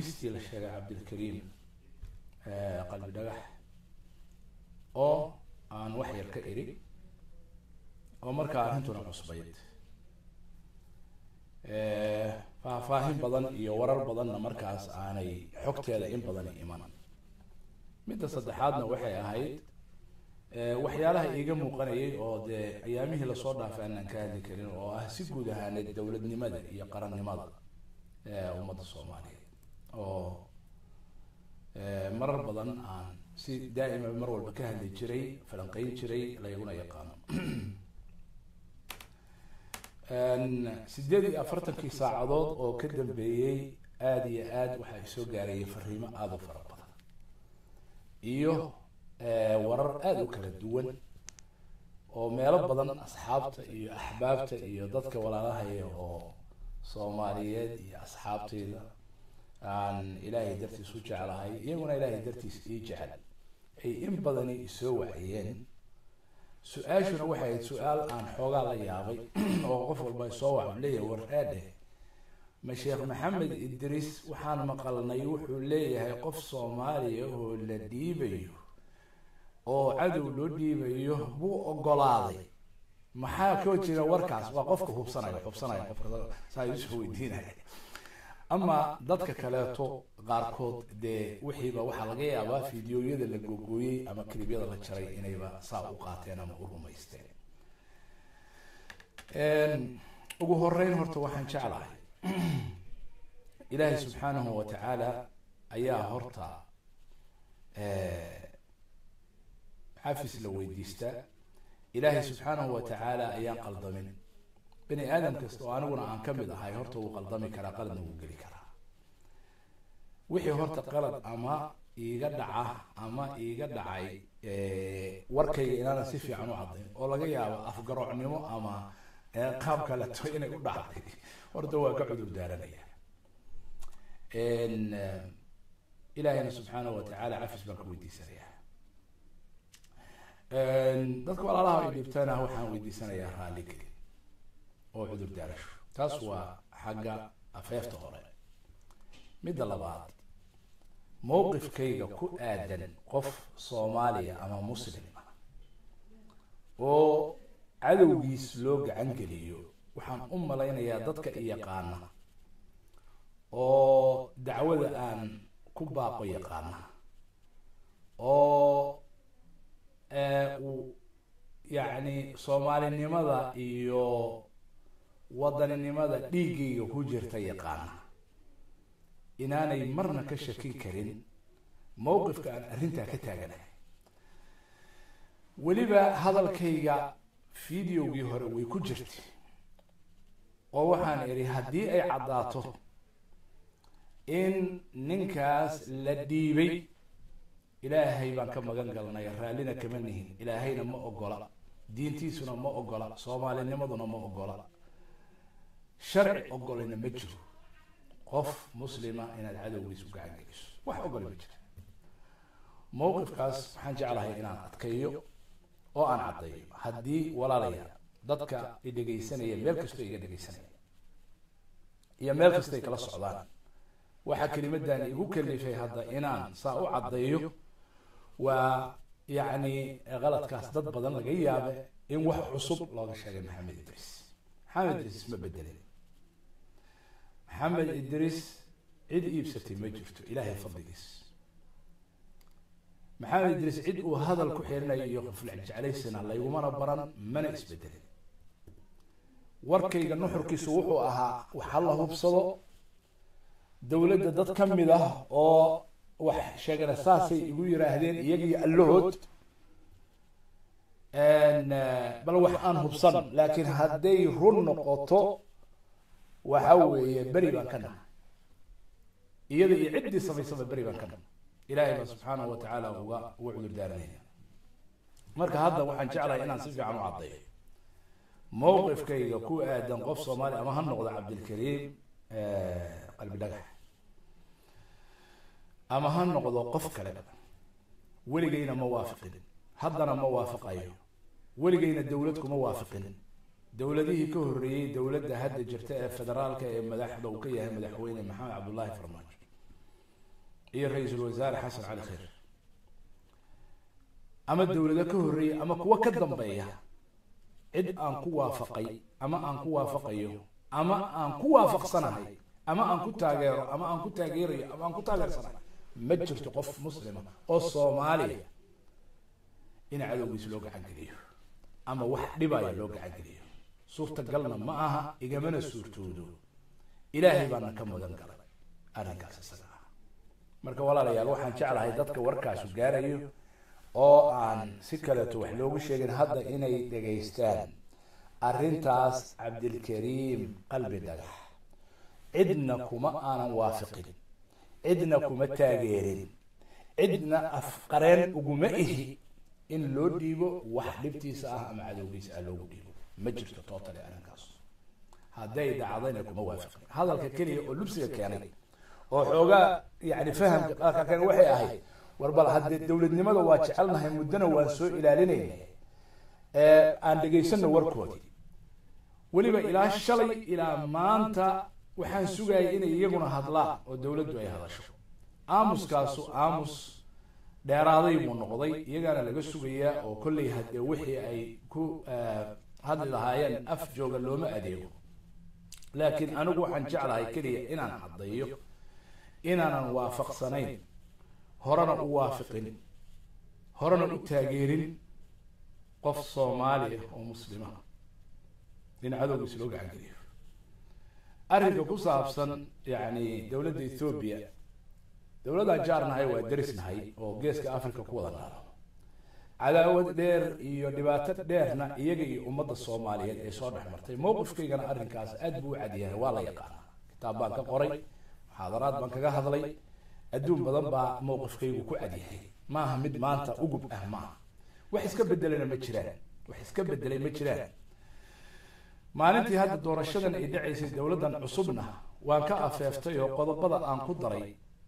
dhiibistii la sheegay cabdilkariim qalbi dhagax oo aan wax yar ka eri oo markaa arrintuna cusbayd faahfaahin badan iyo warar badanna markaas aanay xogteeda in badan iman midda saddexaadna waxay ahayd waxyaalaha iiga muuqanayay oo dee ayaamihii lasoo dhaafay aanaan ka hadli karin oo ah si guud ahaaneed dowladnimada iyo qarannimada ummadda soomaaliyeed oo marar badan aan si daa'ima mar walba ka hadli jiray falanqeyn jiray layguna yaqaano sideed iyo afartankii saacadood oo ka dambeeyey aada iyo aad waxaa isoo gaarayay fariimo aada u fara badan iyo warar aada u kala duwan oo meelo badan asxaabta iyo axbaabta iyo dadka walaalahaya oo soomaaliyeed iyo asxaabteyda aan ilaahay dartiis u jeclahay iyaguna ilaahay dartiis ii jecel ay in badani isoo waciyeen su-aashuna waxay ahayd su-aal aan xoogaa la yaabay oo qof walba soo waxa leeyahay war eedheh ma sheekh maxamed idriis waxaan maqalnay wuxuu leeyahay qof soomaaliya oo la dhiibayo oo cadow loo dhiibayo buu ogolaaday maxaa koo jira warkaas waa qofka hubsanaya hubsanaya qofka saa isoo weydiinaya ama dadka kaleeto qaarkood dee wixiiba waxaa laga yaabaa fideoyada la googooyey ama kilibyada la jaray inayba saa u qaateen ama u rumaysteen ugu horeyn horta waxaan jeclahay ilaahay subxaanahu wa tacaala ayaa horta xafis la weydiistaa ilaahay subxaanahu wa tacaala ayaan qaldamin bani aadam kasta oo aniguna aan ka mid ahay horta wuu qaldami karaa qaladna wuu geli karaa wixii horta qalad ama iiga dhaca ama iiga dhacay warkayga inaana si fiican u caddayn oo laga yaabo afgaroocnimo ama qaab kaleto inay u dhacday horta waa ka cudur daaranaya ilaahayna subxaanahu wa tacaala cafis baan ka weydiisanaya dadka walaalaha ay dhibtana waxaan weydiisanayaa raalligeli oo cudur daarasho taas waa xagga afeefta hore midda labaad mowqifkayga ku aadan qof soomaaliya ama muslim ah oo cadowgiis loo gacan geliyo waxaan u malaynayaa dadka iyaqaana oo dacwada aan ku baaqo yaqaana oo uu yacni soomaalinimada iyo wadaninimada dhiiggayga ku jirta yaqaana inaanay marna ka shakin karin mowqifka aan arrintaa ka taaganahay weliba hadalkayga videogii hore way ku jirtay oo waxaan idhi haddii ay caddaato in ninkaas la dhiibay ilaahay baan ka magan galnay raallina kama nihin ilaahayna ma ogola diintiisuna ma ogola soomaalinimaduna ma ogola sharci ogolina ma jiro qof muslima inaad cadowgiis u gacan geliso wax ogol ma jira mowqifkaas waxaan jeclahay inaan adkeeyo oo aan caddeeyo haddii walaalaya dadka i dhegaysanaya meel kastoo iga dhegaysanaya iyo meel kastay kala socdaan waxaa kelimadan igu kalifay hadda inaan saa u caddeeyo waa yacni qaladkaas dad badan laga yaabe in wax cusub looga sheegay maxamed idriis maxamed idriis ma bedelin maxamed idriis cid iibsatay ma jirto ilaahay fadligiis maxamed idriis cid uu hadal ku xirinayo iyo qoflac jeclaysana laygumana baran mana isbedelin warkayga nuxurkiisu wuxuu ahaa waxa la hubsado dowladda dad ka mid ah oo wax sheegana saasay igu yiraahdeen iyagii allahood bal wax aan hubsan laakiin hadday run noqoto waxa weeye beri baan ka nahay iyada iyo ciddii samaysaba beri baan ka nahay ilaahay baa subxaanahu wa tacaala uga uga cudur daaranaya marka hadda waxaan jeclahay inaan si fiican u caddeeyo mowqifkayga ku aadan qof soomaali ama ha noqdo cabdilkariim qalbi dhagax ama ha noqdo qof kale weligayna ma waafiqin haddana ma waafaqayo weligayna dowlad kuma waafiqin dowladihii ka horreeyey dowladda hadda jirta ee federaalka ee madaxda uu ka yahay madaxweyne maxamed cabdullaahi farmaajo iyo ra-iisul wasaare xasan cali khayr ama dowlado ka horreeya ama kuwo ka dambeeya cid aan ku waafaqay ama aan ku waafaqayo ama aan ku waafaqsanahay ama aan ku taageero ama aan ku taageerayo ama aan ku taageersanahay ma jirto qof muslima oo soomaaliya in cadowgiis loo gacan geliyo ama wax dhibaya loo gacan geliyo suurtagalna ma aha igamana suurtoodo ilaahay baana ka mudan galay arrinkaas isaga ah marka walaalayaal waxaan jeclahay dadka warkaasu gaarayo oo aan si kaleeto wax loogu sheegin hadda inay dhegaystaan arrintaas cabdilkariim qalbi dhagax cidna kuma aanan waafiqin cidna kuma taageerin cidna afqareen uguma ihi in loo dhiibo wax dhibtiisa ah ama cadowgiisa ah loogu dhiibo ma jirto tootale arrinkaas hadday dhacdayna kuma waafiqin hadalka keliya oo lubsiga keenay oo xoogaa yani fahamka qaarka keen waxay ahayd war bal haddee dowladnimada waa jecelnahay muddona waan soo ilaalinayna aan dhegaysano warkoodii weliba ilaa shalay ilaa maanta waxaan sugayay inay iyaguna hadlaan oo dowladdu ay hadasho aamuskaasu aamus dheeraaday buu noqday iyagaana laga sugayaa oo kolley haddee wixii ay ku hadli lahaayeen af jooga looma adeego laakiin anigu waxaan jeclahay keliya inaan caddeeyo inaanan waafaqsanayn horena u waafiqin horena u taageerin qof soomaali ah oo muslima in cadowgiis loo gacan geliyo arrinka ku saabsan yacni dowladda ethoobiya dowladdaan jaarnahay waa derisnahay oo geeska africa ku wada naalo cadaawad dheer iyo dhibaato dheerna iyaga iyo ummadda soomaaliyeed ee soo dhex martay mowqifkaygana arrinkaas aad buu u cadyahay waa la yaqaanaa kitaab baan ka qoray muxaadaraad baan kaga hadlay adduun badan baa mowqifkaygu ku cadyahay maaha mid maanta ugub ah maaha wax iska bedelana ma jiraan wax iska bedelay ma jiraan maalintii hadda doorashadan ay dhacaysay dowladdan cusubna waan ka afeeftay oo qodobada aan ku daray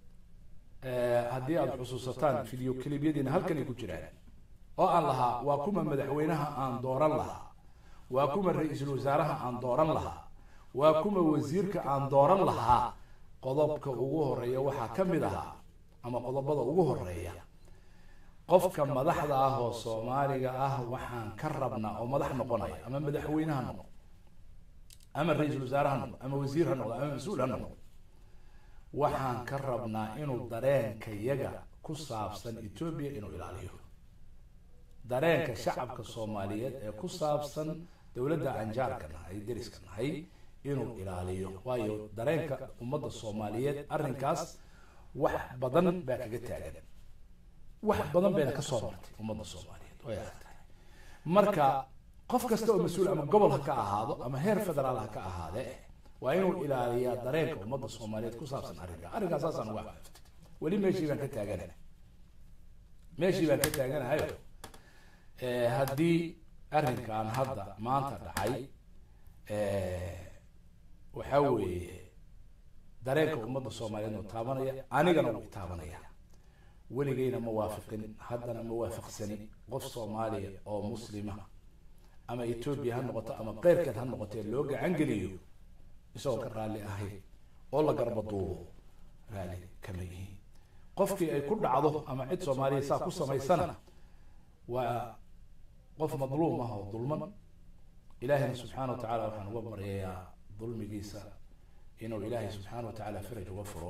haddii aada xusuusataan video clibyadiina halkan ay ku jiraan oo aan lahaa waa kuma madaxweynaha aan dooran lahaa waa kuma ra-iisul wasaaraha aan dooran lahaa waa kuma wasiirka aan dooran lahaa qodobka ugu horeeya waxaa ka mid ahaa ama qodobada ugu horeeya qofka madaxda ah oo soomaaliga ah waxaan ka rabnaa oo madax noqonaya ama madaxweyneha noqdo ama ra-iisul wasaare ha noqdo ama wasiir ha noqdo ama mas-uul ha noqdo waxaan ka rabnaa inuu dareenka yaga ku saabsan etoobiya inuu ilaaliyo dareenka shacabka soomaaliyeed ee ku saabsan dowladda anjaarka nahay deriska nahay inuu ilaaliyo waayo dareenka ummadda soomaaliyeed arrinkaas wax badan baa kaga taagan wax badan bayna kasoo martay ummadda soomaaliyeed way adag tahay marka qof kasta oo mas-uul ama gobol ha ka ahaado ama heer federaal ha ka ahaadee waa inuu ilaaliyaa dareenka ummadda soomaaliyeed ku saabsan arrinka arrinkaas saasaan uga aftay weli meeshii baan ka taaganahay meeshii baan ka taaganahayo haddii arrinkan hadda maanta dhacay waxaa weeye dareenka ummadda soomaaliyeed uu taabanaya anigana wuu taabanaya weligeyna ma waafiqin haddana ma waafaqsani qof soomaaliya oo muslima ama etoobiya ha noqoto ama keyrkeed ha noqotee loo gacan geliyo isagoo ka raalli ahayn oo la garba duubo raalli kama yihiin qofkii ay ku dhacdo ama cid soomaaliya saa ku samaysana waa qof madluum ah oo dulman ilaahayna subxaana wa tacala waxaan uga baryayaa dulmigiisa inuu ilaahay subxaana wa tacaala faraj uga furo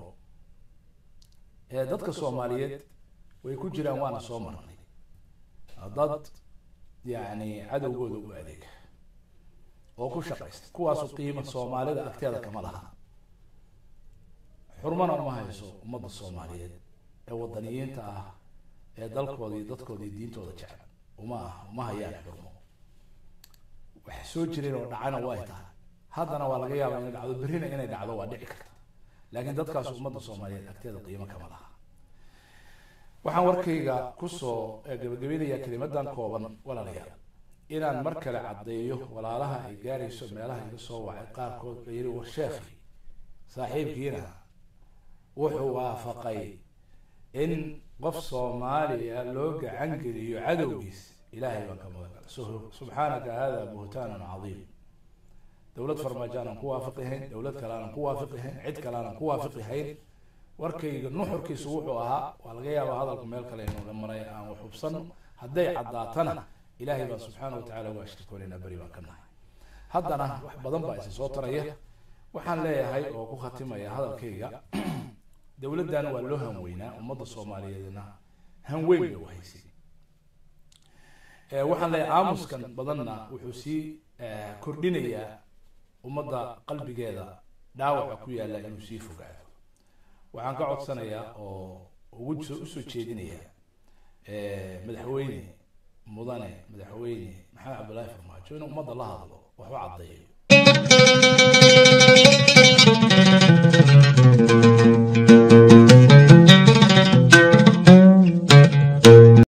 dadka soomaaliyeed way ku jiraan waana soo marnay dad yacni cadowgooda u adeega oo ku shaqaysta kuwaasu qiimo soomaalida agteeda kama laha xurmana uma hayso ummadda soomaaliyeed ee wadaniyiinta ah ee dalkooda iyo dadkooda iyo diintooda jecel uma ah uma hayaan xurmo wax soo jireen oo dhacana way tahay haddana waa laga yaabaa inay dhacdo berrina inay dhacdo waa dhici karta laakiin dadkaas ummadda soomaaliyeed agteeda qiimo kama laha waxaan warkayga kusoo gabagabeynayaa kelimadan kooban walaalayaal inaan mar kale caddeeyo walaalaha ay gaarayso meelaha iga soo wacay qaarkood la yidhi war sheekhi saaxiibkiina wuxuu waafaqay in qof soomaaliya loo gacan geliyo cadowgiis ilaahay baan ka magan subxaanaka hada buhtaanun cadiim dowlad farmaajo aanan ku waafiqihayn dowlad kale aanan ku waafiqihayn cid kale aanan ku waafiqihayn warkayga nuxurkiisu wuxuu ahaa waa laga yaabaa hadalku meel kale inuu maray aan wax hubsano hadday caddaatana ilaahay baan subxaana watacaala uga ashirkoonaynaa beri baan ka nahay haddana wax badan baa isa soo taraya waxaan leeyahay oo ku khatimaya hadalkayga dowladdan waa loo hanweynaa ummadda soomaaliyeedna hanweyn bay u haysay waxaan leeyahay aamuskan badanna wuxuu sii kordhinayaa ummadda qalbigeeda dhaawaca ku yaalla inuu sii fogaado waxaan ka codsanayaa oo ugu usoo jeedinayaa madaxweyne mudane madaxweyne maxamed cabdullaahi farmaajo inuu ummadda la hadlo waxba caddeeyo